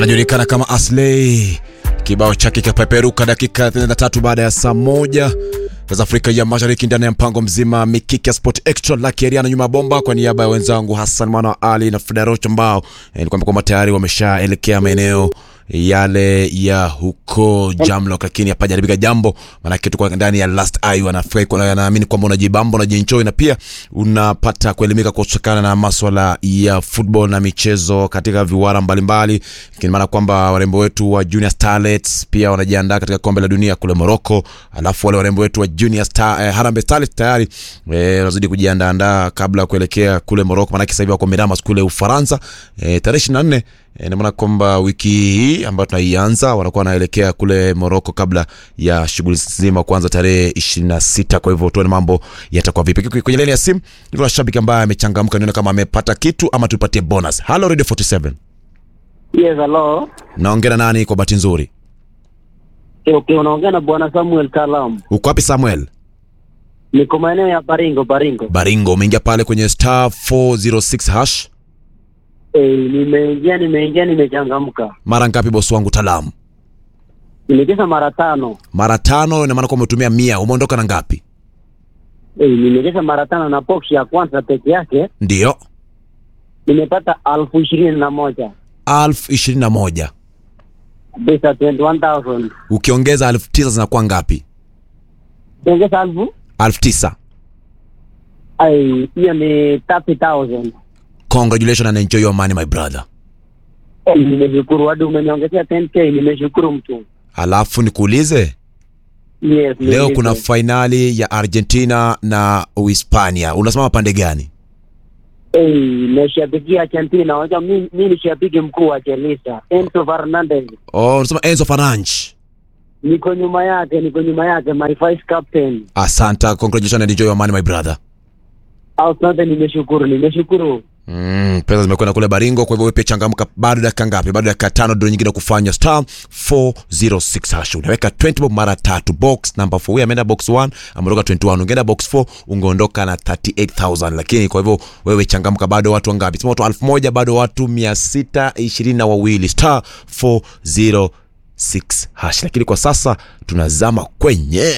anajulikana kama Asley. Kibao chake kikapeperuka dakika 33 baada ya saa moja za Afrika ya Mashariki ndani ya mpango mzima Mikiki ya Sport Extra la Kieriana nyuma ya bomba. Kwa niaba ya wenzangu Hassan Mwana Ali na Federoch ambao eh, nikwambia kwamba tayari wameshaelekea maeneo yale ya huko Jamlock, lakini hapajaribika jambo, maanake tuko ndani ya last eye. Wanafurahi kwa wanaamini kwamba unajibamba, unajienjoy na pia unapata kuelimika kutokana na maswala ya football na michezo katika viwara mbalimbali, ikiwa maana kwamba warembo wetu wa Junior Starlets pia wanajiandaa katika kombe la dunia kule Morocco, alafu wale warembo wetu wa Junior Star, eh, Harambee Starlets tayari eh, wanazidi kujiandaa kabla ya kuelekea kule Morocco, maanake sasa hivi wako Miramas kule Ufaransa eh, tarehe 24 E, na maana kwamba wiki hii ambayo tunaianza wanakuwa wanaelekea kule Morocco kabla ya shughuli nzima kuanza tarehe 26. Kwa hivyo tuone mambo yatakuwa vipi. Kwenye laini ya simu niko na shabiki ambaye amechangamka, nione kama amepata kitu ama tupatie bonus. Hello Radio 47. Yes, hello. Naongea na nani kwa bahati nzuri? Okay, okay, unaongea na bwana Samuel Kalam. Uko wapi Samuel? Niko maeneo ya Baringo, Baringo. Baringo, umeingia pale kwenye star 406 hash. Eh, nimeingia nimeingia nimechangamka. Mara ngapi bosi wangu Talamu? Nimecheza mara tano. Mara tano, ina maana kwamba umetumia mia. Umeondoka na ngapi? Eh, nimecheza mara tano na box ya kwanza peke yake Ndio. nimepata elfu ishirini na moja elfu ishirini na moja. pesa 21000 Ukiongeza elfu tisa zinakuwa ngapi? ongeza elfu elfu tisa. ai, hiyo ni 30000 Congratulations and enjoy your money my brother. Eh, nimeshukuru hadi umeniongezea 10k, nimeshukuru mtu. Alafu nikuulize, Yes, leo niulize. kuna fainali ya Argentina na Uhispania. Unasimama pande gani? Eh, nashabikia Argentina. Unajua mimi mimi ni shabiki mkuu wa Chelsea. Enzo Fernandez. Oh, unasema Enzo Fernandes. niko nyuma yake, niko nyuma yake, my vice captain. Asante, congratulations and enjoy your money my brother. Asante, nimeshukuru, nimeshukuru. Mm, pesa zimekwenda kule Baringo, kwa hivyo wewe pia changamka. Bado dakika ngapi? Bado dakika tano, ndio nyingine kufanya star 406 hash. Unaweka 20 bob mara tatu, box number 4. Huyu ameenda box 1, ameondoka 21. Ungeenda box 4, ungeondoka na 38000. Lakini kwa hivyo wewe changamka, bado watu wangapi? Sema watu 1000, bado watu 622 na wawili. Star 406 hash. Lakini kwa sasa tunazama kwenye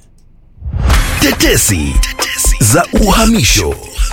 Tetesi za uhamisho.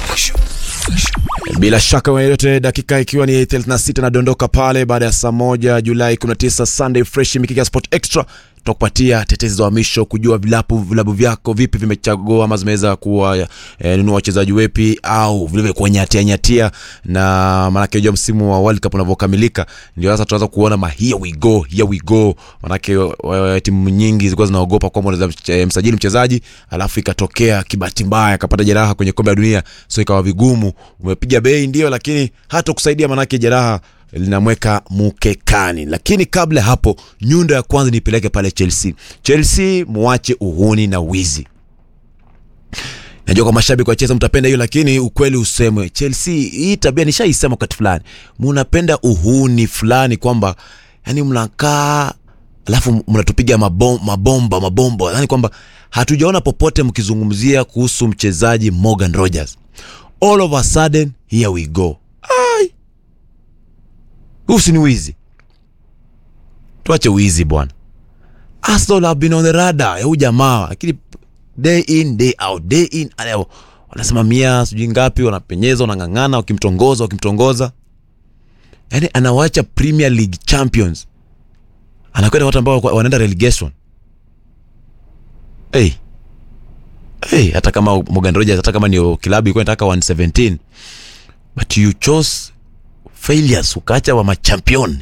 Bila shaka yoyote, dakika ikiwa ni 36 nadondoka pale baada ya saa moja Julai 19, Sunday Fresh Mikiki ya Sport Extra tutakupatia tetezi za uhamisho, kujua vilabu vilabu vyako vipi vimechagua ama zimeweza kuwa eh, nunua wachezaji wepi au vile vile kuwanyatia nyatia, na maanake unajua msimu wa World Cup unavyokamilika ndio sasa tunaanza kuona ma here we go here we go, maanake eh, timu nyingi zilikuwa zinaogopa kwamba unaweza eh, msajili mchezaji alafu ikatokea kibahati mbaya akapata jeraha kwenye kombe la dunia, so ikawa vigumu. Umepiga bei ndio, lakini hata kusaidia, maanake jeraha linamweka mukekani. Lakini kabla ya hapo, nyundo ya kwanza nipeleke pale Chelsea. Chelsea muache uhuni na wizi. Najua kwa mashabiki wa Chelsea mtapenda hiyo, lakini ukweli usemwe, Chelsea hii tabia nishaisema wakati fulani, mnapenda uhuni fulani kwamba yani mnakaa alafu mnatupiga mabom, mabomba mabomba, yani kwamba hatujaona popote mkizungumzia kuhusu mchezaji Morgan Rogers. All of a sudden here we go. Ai, huu si ni wizi? Tuache wizi bwana. Arsenal have been on the radar ya huyu jamaa, lakini day in day out, day in and out. wanasimamia sijui ngapi, wanapenyeza, wanang'ang'ana, wakimtongoza wakimtongoza, yani anawacha Premier League champions, anakwenda watu ambao wanaenda relegation. Hey. Hey, hata kama Morgan Rogers, hata kama ni kilabu ilikuwa inataka 117 but you chose failures, ukaacha wa machampion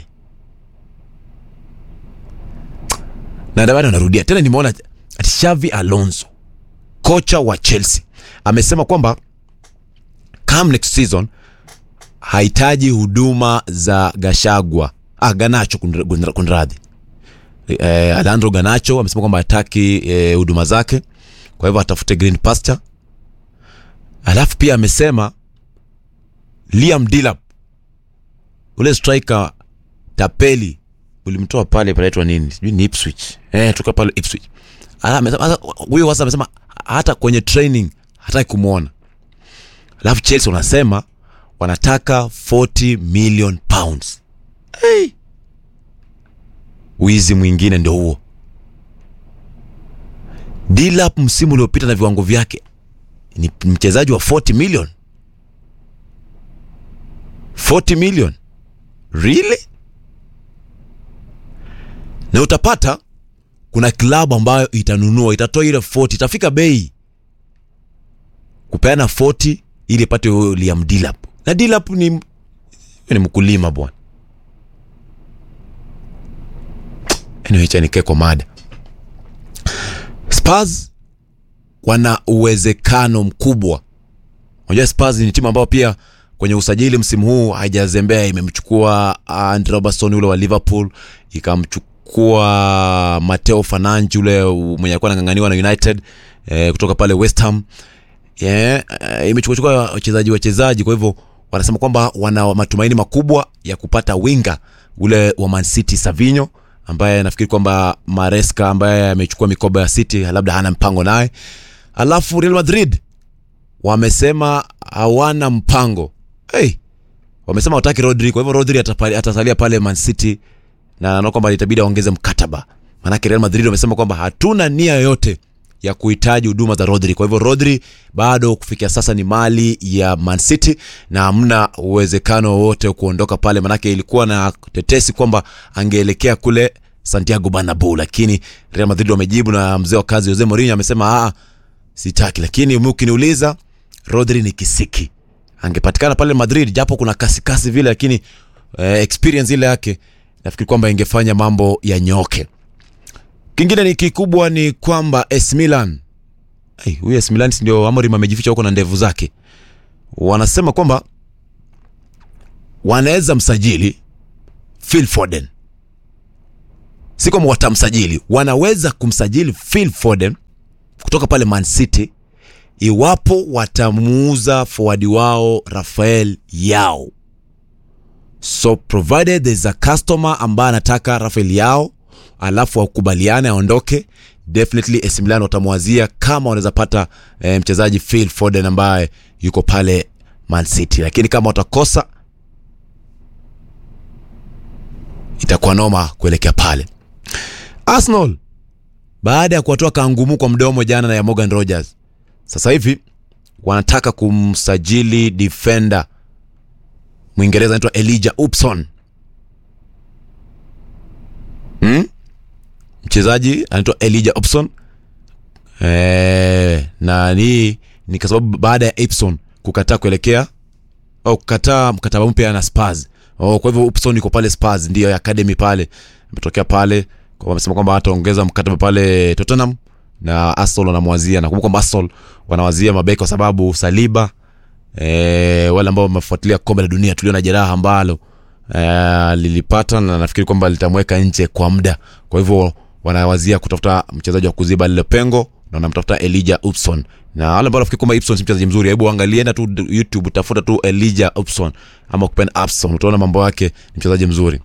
na ndio bado narudia tena, nimeona ati Xavi Alonso kocha wa Chelsea amesema kwamba come next season hahitaji huduma za Gashagwa ah, Ganacho kunra- kunradhi eh, Alejandro Ganacho amesema kwamba hataki eh, huduma zake, kwa hivyo atafute green pasture. Alafu pia amesema Liam Delap ule striker tapeli ulimtoa pale panaitwa nini sijui ni Ipswich eh, tuka pale Ipswich. Ala, amesema- sasa huyo sasa amesema hata kwenye training hataki kumwona. Alafu Chelsea wanasema wanataka 40 million pounds. Hey. wizi mwingine ndio huo Dilap msimu uliopita na viwango vyake ni mchezaji wa 40 million 40 million really na utapata kuna klabu ambayo itanunua itatoa ile 40 itafika bei kupeana 40 ili ipate huyo Liam Dilap na Dilap ni, ni mkulima bwana anyway, acha nikae kwa mada Spurs wana uwezekano mkubwa. Unajua Spurs ni timu ambayo pia kwenye usajili msimu huu haijazembea, imemchukua Andy Robertson ule wa Liverpool, ikamchukua Mateo Fernandes ule mwenye alikuwa anang'ang'aniwa na United eh, kutoka pale West Ham yeah, eh, imechukua chukua wachezaji wachezaji, kwa hivyo wanasema kwamba wana matumaini makubwa ya kupata winga ule wa Man City Savinho ambaye nafikiri kwamba Maresca ambaye amechukua mikoba ya City labda hana mpango naye. Alafu Real Madrid wamesema hawana mpango hey, wamesema wataki Rodri, kwa hivyo Rodri atapali- atasalia pale Man City na naona kwamba itabidi aongeze mkataba, maanake Real Madrid wamesema kwamba hatuna nia yoyote ya kuhitaji huduma za Rodri. Kwa hivyo Rodri bado kufikia sasa ni mali ya Man City na hamna uwezekano wowote wa kuondoka pale, manake ilikuwa na tetesi kwamba angeelekea kule Santiago Bernabeu, lakini Real Madrid wamejibu na mzee wa kazi Jose Mourinho amesema ah, sitaki. Lakini mimi ukiniuliza, Rodri ni kisiki, angepatikana pale Madrid, japo kuna kasi kasi vile, lakini eh, experience ile yake nafikiri kwamba ingefanya mambo yanyoke. Kingine ni kikubwa ni kwamba AS Milan Hey, huyu AS Milan si ndio Amorim amejificha huko na ndevu zake. Wanasema kwamba wanaweza msajili Phil Foden. Si kwamba watamsajili, wanaweza kumsajili Phil Foden kutoka pale Man City iwapo watamuuza forward wao Rafael Yao. So provided there's a customer ambaye anataka Rafael Yao alafu wakubaliane aondoke, definitely AC Milan watamwazia kama wanaweza pata eh, mchezaji Phil Foden ambaye yuko pale Man City, lakini kama watakosa itakuwa noma kuelekea pale. Arsenal baada ya kuwatoa kangumu kwa mdomo jana na ya Morgan Rogers, sasa hivi wanataka kumsajili defender Mwingereza anaitwa Elijah Upson hmm? mchezaji anaitwa Elijah Upson eh, na hii ni kwa sababu baada ya Ipson kukataa kuelekea au kukataa mkataba mpya na Spurs. Oh, kwa hivyo Upson yuko pale Spurs, ndio academy pale, ametokea pale kwa wamesema kwamba hataongeza mkataba pale Tottenham na Arsenal wanamwazia. Nakumbuka kwamba Arsenal wanawazia mabeki kwa sababu Saliba eh, wale ambao wamefuatilia kombe la dunia tuliona jeraha ambalo eh, lilipata na nafikiri kwamba litamweka nje kwa muda. Kwa hivyo wanawazia kutafuta mchezaji wa kuziba lile pengo na wanamtafuta Elijah Upson. Na wale ambao nafikiri kwamba Upson si mchezaji mzuri, hebu angalienda tu YouTube, tafuta tu Elijah Upson ama kupenda Upson, utaona mambo yake, ni mchezaji mzuri.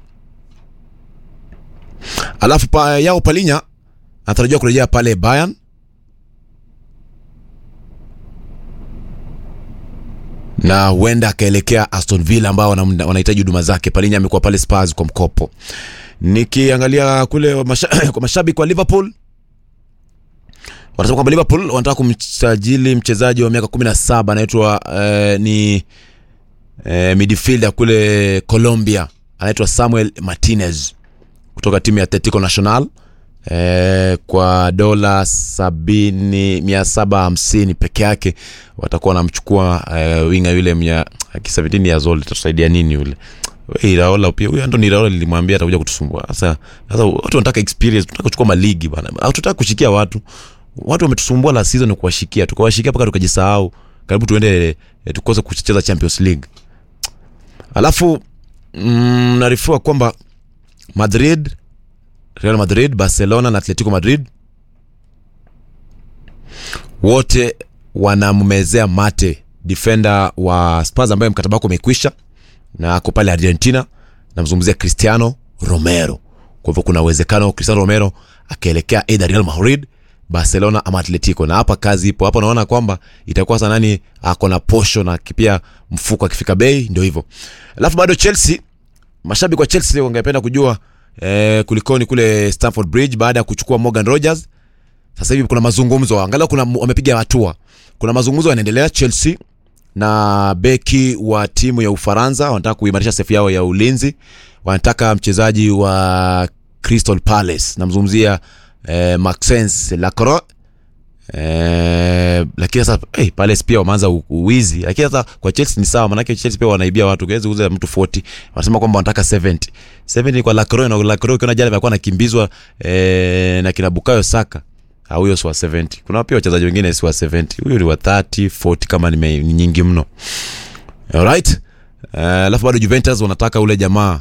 Alafu pa yao Palinya anatarajiwa kurejea pale Bayern na huenda akaelekea Aston Villa ambao wana- wanahitaji huduma zake. Palinya amekuwa pale Spurs kwa mkopo. Nikiangalia kule masha, kwa mashabiki wa Liverpool wanasema kwamba Liverpool wanataka kumsajili mchezaji wa miaka 17 anaitwa eh, ni eh, midfielder kule Colombia anaitwa Samuel Martinez kutoka timu ya Atletico Nacional eh, kwa dola sabini mia saba hamsini peke yake watakuwa wanamchukua eh, winga yule mia aki 17 years old itatusaidia nini yule We, Iraola pia huyo Anthony Iraola nilimwambia atakuja kutusumbua sasa sasa watu wanataka experience tunataka kuchukua maligi bana hatutaka kushikia watu watu wametusumbua la season kuwashikia tukawashikia mpaka tukajisahau karibu tuende eh, tukose kucheza Champions League alafu mm, naarifiwa kwamba Madrid Real Madrid, Barcelona na Atletico Madrid wote wanammezea mate defender wa Spurs ambaye mkataba wake umekwisha na ako pale Argentina. Namzungumzia Cristiano Romero. Kwa hivyo kuna uwezekano Cristiano Romero akaelekea either Real Madrid, Barcelona ama Atletico, na hapa kazi ipo. Hapa naona kwamba itakuwa sana nani ako na posho na pia mfuko akifika bei, ndio hivyo. Alafu bado Chelsea mashabiki wa Chelsea wangependa kujua eh, kulikoni kule Stamford Bridge baada ya kuchukua Morgan Rogers. Sasa hivi kuna mazungumzo, angalau kuna wamepiga hatua. Kuna mazungumzo yanaendelea Chelsea na beki wa timu ya Ufaransa wanataka kuimarisha safu yao ya ulinzi. Wanataka mchezaji wa Crystal Palace, namzungumzia eh, Maxence Lacroix Eh, lakini sasa hey, Palace pia wameanza u- uwizi, lakini sasa kwa Chelsea ni sawa, manake Chelsea pia wanaibia watu, kiwezi kuuza mtu 40 wanasema kwamba wanataka 70 70 kwa Lacroix, na Lacroix ukiona jana alikuwa anakimbizwa eh, na kina Bukayo Saka Ah, huyo si wa 70. Kuna pia wachezaji wengine si wa 70, huyo ni wa 30 40 kama nime, ni nyingi mno. Alright, Eh, alafu bado Juventus wanataka ule jamaa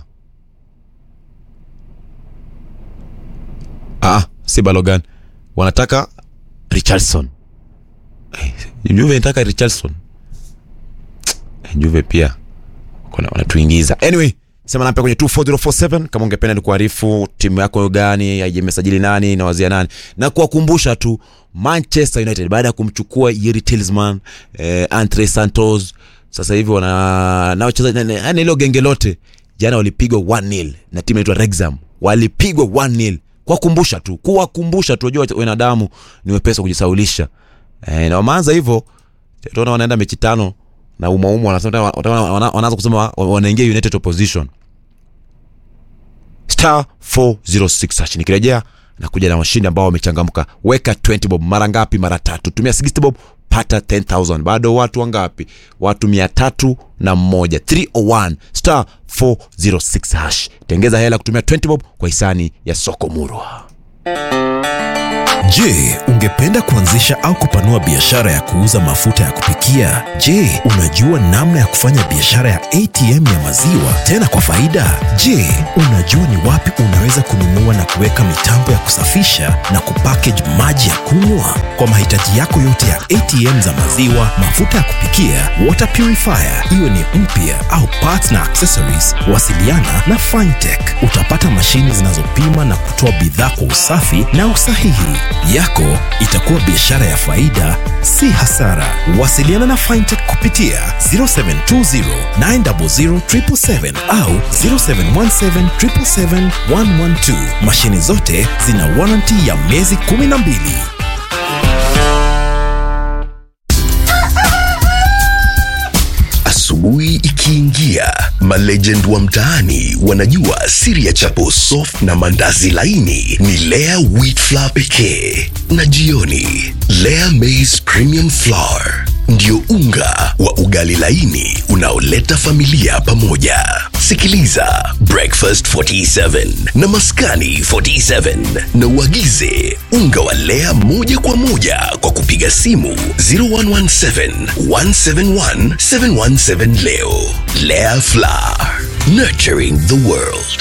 ah, si Balogan wanataka Richardson. Eh, Juve inataka Richardson. Eh, Juve pia kuna wanatuingiza. Anyway, sema namba kwenye 24047 kama ungependa ni kuarifu timu yako gani, imesajili nani na wazia nani, na kuwakumbusha tu Manchester United baada ya kumchukua Yeri Tillman, eh, Andre Santos, sasa hivi wana na wachezaji yani ile genge lote jana walipigwa 1-0 na timu inaitwa Wrexham. Walipigwa 1-0. Kuwakumbusha tu, kuwakumbusha tu, unajua wanadamu ni wepesi wa kujisaulisha. Eh, na wameanza hivyo tunaona wanaenda mechi tano na umaumu wanasema wana- wana- wanaanza kusema wa- wanaingia United opposition star 406 hash. Nikirejea nakuja na washindi ambao wamechangamka. Weka 20 bob mara ngapi? Mara tatu. Tumia 60 bob pata 10000 bado watu wangapi? Watu mia tatu na mmoja 301 star 406 hash. Tengeza hela kutumia 20 bob kwa hisani ya soko murwa. Je, ungependa kuanzisha au kupanua biashara ya kuuza mafuta ya kupikia? Je, unajua namna ya kufanya biashara ya ATM ya maziwa tena kwa faida? Je, unajua ni wapi unaweza kununua na kuweka mitambo ya kusafisha na kupackage maji ya kunywa? Kwa mahitaji yako yote ya ATM za maziwa, mafuta ya kupikia, water purifier, iwe ni mpya au parts na accessories, wasiliana na Fintech. Utapata mashini zinazopima na kutoa bidhaa kwa usafi na usahihi. Yako itakuwa biashara ya faida, si hasara. Wasiliana na Fintech kupitia 0720 900 777 au 0717 777 112. Mashini zote zina warranty ya miezi 12. Asubuhi ikiingia, malegend wa mtaani wanajua siri ya chapo soft na mandazi laini ni Lea wheat flour pekee, na jioni Lea maize premium flour ndio unga wa ugali laini unaoleta familia pamoja. Sikiliza Breakfast 47 na Maskani 47 na uagize unga wa Lea moja kwa moja kwa kupiga simu 0117 171 717 leo. Lea Flour, nurturing the world.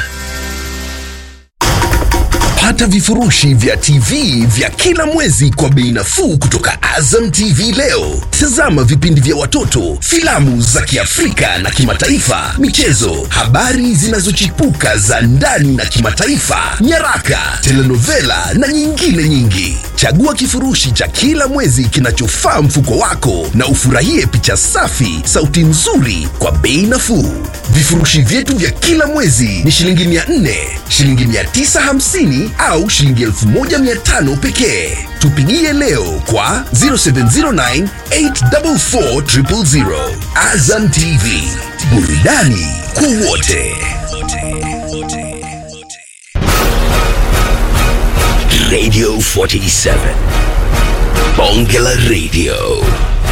Pata vifurushi vya TV vya kila mwezi kwa bei nafuu kutoka Azam TV leo. Tazama vipindi vya watoto, filamu za Kiafrika na kimataifa, michezo, habari zinazochipuka za ndani na kimataifa, nyaraka, telenovela na nyingine nyingi. Chagua kifurushi cha kila mwezi kinachofaa mfuko wako na ufurahie picha safi, sauti nzuri kwa bei nafuu. Vifurushi vyetu vya kila mwezi ni shilingi 400, shilingi 950 au shilingi 1500 pekee. Tupigie leo kwa 0709 844 000. Azam TV, burudani kwa wote. Radio 47 Bonge la Radio